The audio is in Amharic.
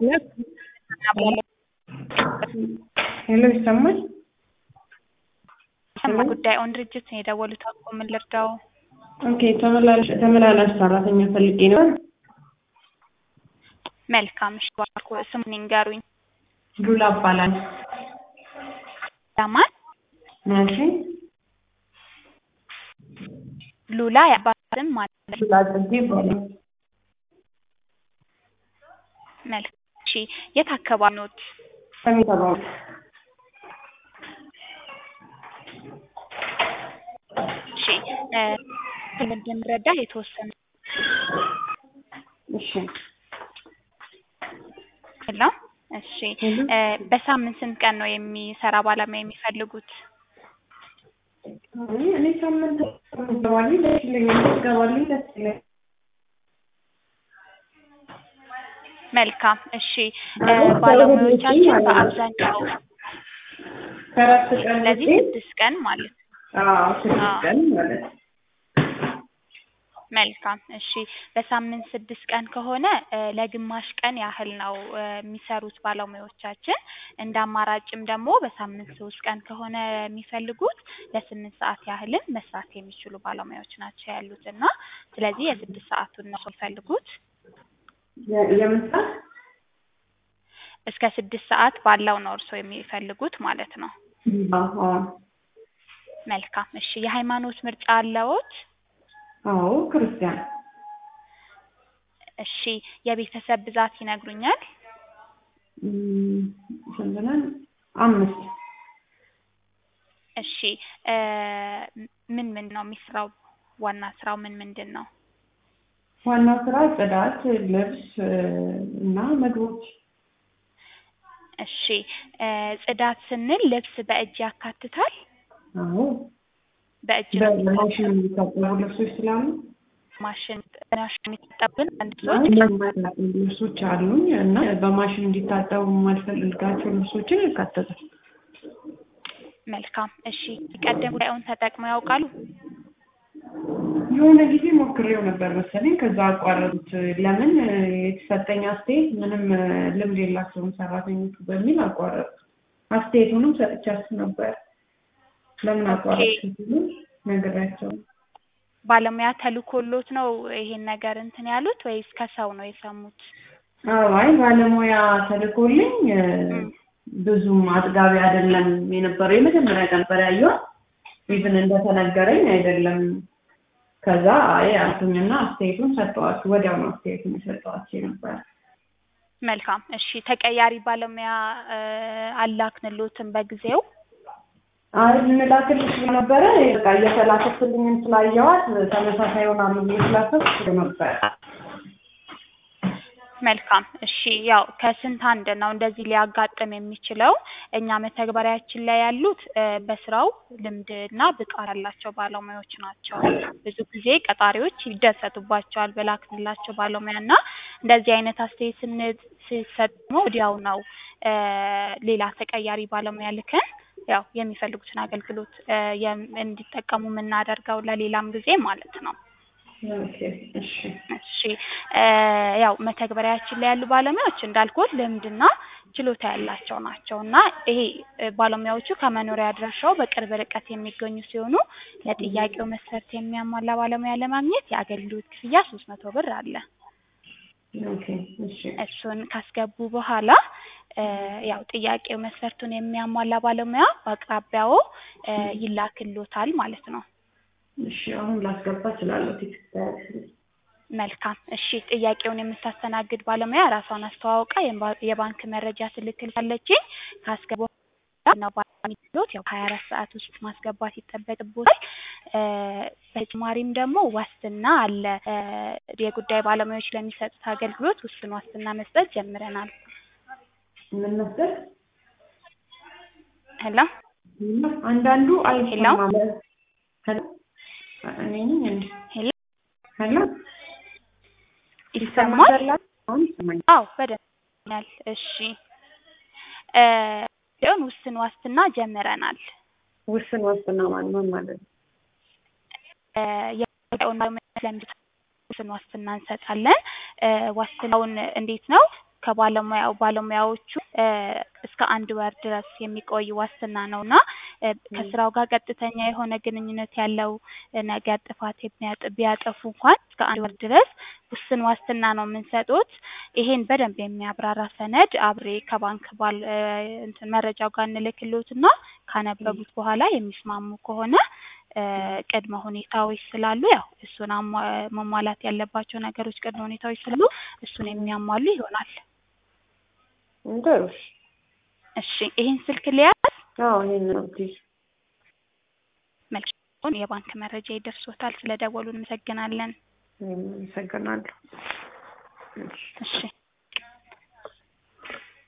ሄሎ ይሰማል? ሰማ ጉዳይ ኦን ድርጅት ነው የደወሉት። አቆ ምን ልርዳው? ኦኬ ተመላላሽ ተመላላሽ ሰራተኛ ፈልጌ ነው። መልካም እሺ፣ ባርኮ ስሙን ይንገሩኝ። ሉላ እባላለሁ። ለማን? ናንቺ ሉላ የአባትም ማለት ነው። ሉላ ጽጌ ይባላል። መልካም እሺ፣ የት አካባቢ ኖት? ሰሜን ተባሉ እሺ እ እንደምረዳ የተወሰነ እሺ ሄሎ እሺ እ በሳምንት ስንት ቀን ነው የሚሰራ ባለሙያ የሚፈልጉት? እኔ እኔ ሳምንት ገባልኝ ደስ ይለኛል። ገባልኝ ደስ ይለኛል። መልካም እሺ እ ባለሙያዎቻችን በአብዛኛው ከአራት ቀን ስለዚህ ውጪ ስድስት ቀን ማለት ነው። አዎ ስድስት ቀን ማለት ነው። መልካም እሺ በሳምንት ስድስት ቀን ከሆነ እ ለግማሽ ቀን ያህል ነው እ የሚሰሩት ባለሙያዎቻችን። እንደ አማራጭም ደግሞ በሳምንት ሶስት ቀን ከሆነ የሚፈልጉት ለስምንት ሰዓት ያህልም መስራት የሚችሉ ባለሙያዎች ናቸው ያሉት እና ስለዚህ የስድስት ሰዓቱን ነው የሚፈልጉት። የ- የምን ሰዓት? እስከ ስድስት ሰዓት ባለው ነው እርስዎ የሚፈልጉት ማለት ነው። አዎ አዎ መልካም እሺ የሃይማኖት ምርጫ አለዎት? አዎ ክርስቲያን እሺ የቤተሰብ ብዛት ይነግሩኛል? እም፣ ስንት ነን? አምስት እሺ እ ምን ምን ነው የሚሰራው? ዋና ስራው ምን ምንድን ነው? ዋና ስራ ጽዳት፣ ልብስ እ እና ምግቦች። እሺ እ ጽዳት ስንል ልብስ በእጅ ያካትታል? አዎ በእጅ ነው የሚታጠብ? በማሽን የሚታጠቡ ልብሶች ስላሉ ማሽን ማሽን የሚታጠብን አንድ አይ ሰዎች የማይታጠቡ ልብሶች አሉኝ እና በማሽን እንዲታጠቡ የማልፈልጋቸው ልብሶችን ያካትታል። መልካም እሺ ቀደም ጉዳዩን ተጠቅመው ያውቃሉ? የሆነ ጊዜ ሞክሬው ነበር መሰለኝ ከዛ አቋረጡት። ለምን እ የተሰጠኝ አስተያየት ምንም እ ልምድ የላቸውም ሰራተኞቹ በሚል አቋረጡት። አስተያየቱንም ሰጥቻችሁ ነበር። ለምን አቋረጡት ሲሉ ነግሬያቸው ባለሙያ ተልኮሎት ነው ይሄን ነገር እንትን ያሉት ወይስ ከሰው ነው የሰሙት? አዎ አይ ባለሙያ ተልኮልኝ እ እም። ብዙም አጥጋቢ አይደለም የነበረው። የመጀመሪያ ቀን ነበር ያየኋት። ኢቭን እንደተነገረኝ አይደለም። ከዛ አይ አልኩኝና አስተያየቱን ሰጠኋቸው። ወዲያው ነው አስተያየቱን የሰጠኋቸው ነበር። መልካም እሺ ተቀያሪ ባለሙያ እ አላክንሎትም በጊዜው? አይ ልንላክልሽ ነበረ በቃ እየተላከችልኝም ስላየኋት ተመሳሳይ ይሆናሉ ብዬ ስላሰብኩ ነበር። መልካም እሺ ያው ከስንት አንድ ነው እንደዚህ ሊያጋጥም የሚችለው። እኛ መተግበሪያችን ላይ ያሉት እ በስራው ልምድና ብቃት ያላቸው ባለሙያዎች ናቸው። ብዙ ጊዜ ቀጣሪዎች ይደሰቱባቸዋል በላክንላቸው ባለሙያ እና እንደዚህ አይነት አስተያየት ስን ሲሰጥ ደግሞ ወዲያው ነው እ ሌላ ተቀያሪ ባለሙያ ልከን ያው የሚፈልጉትን አገልግሎት እ የም እንዲጠቀሙ የምናደርገው ለሌላም ጊዜ ማለት ነው። ኦኬ እሺ እሺ እ ያው መተግበሪያችን ላይ ያሉ ባለሙያዎች እንዳልኩት ልምድና ችሎታ ያላቸው ናቸው እና ይሄ እ ባለሙያዎቹ ከመኖሪያ አድራሻው በቅርብ ርቀት የሚገኙ ሲሆኑ ለጥያቄው መስፈርት የሚያሟላ ባለሙያ ለማግኘት የአገልግሎት ክፍያ ሶስት መቶ ብር አለ። ኦኬ እሺ እሱን ካስገቡ በኋላ እ ያው ጥያቄው መስፈርቱን የሚያሟላ ባለሙያ በአቅራቢያው እ ይላክሎታል ማለት ነው። እሺ አሁን ላስገባ እችላለሁ። ቴክስት ታያለሽ። መልካም እሺ ጥያቄውን የምታስተናግድ ባለሙያ ራሷን አስተዋውቃ የባ- የባንክ መረጃ ትልክልታለችኝ ካስገቡ ነው ባሚሎት ያው ሀያ አራት ሰዓት ውስጥ ማስገባት ይጠበቅቦታል። እ በተጨማሪም ደግሞ ዋስትና አለ። እ የጉዳይ ባለሙያዎች ለሚሰጡት አገልግሎት ውስን ዋስትና መስጠት ጀምረናል። ምን መሰል ሄሎ አንዳንዱ አይሰማም። ሄሎ? ሄሎ እኔ ነኝ እንዴ? ሄሎ ሄሎ ይሰማል? አሁን ይሰማኛል። አዎ በደንብ ይሰማኛል። እሺ እ ሲሆን ውስን ዋስትና ጀምረናል። ውስን ዋስትና ማለት ምን ማለት ነው? እ የጉዳዩን ባለሙያ ለሚሰጡት ውስን ዋስትና እንሰጣለን። እ ዋስትናውን እንዴት ነው? ከባለሙያው ባለሙያዎቹ እ እስከ አንድ ወር ድረስ የሚቆይ ዋስትና ነው እና እ ከስራው ጋር ቀጥተኛ የሆነ ግንኙነት ያለው ነገር ጥፋት የሚያጥ ቢያጠፉ እንኳን እስከ አንድ ወር ድረስ ውስን ዋስትና ነው የምንሰጡት። ይሄን በደንብ የሚያብራራ ሰነድ አብሬ ከባንክ ባል እ እንትን መረጃው ጋር እንልክልዎትና ካነበቡት በኋላ የሚስማሙ ከሆነ እ ቅድመ ሁኔታዎች ስላሉ ያው እሱን አሟ መሟላት ያለባቸው ነገሮች ቅድመ ሁኔታዎች ስላሉ እሱን የሚያሟሉ ይሆናል። ጥሩ እሺ። እሺ ይሄን ስልክ ልያዝ? አዎ ይሄን ነው ፕሊዝ። መልካም የባንክ መረጃ ይደርሶታል። ስለደወሉ እንመሰግናለን። እኔም አመሰግናለሁ። እሺ እሺ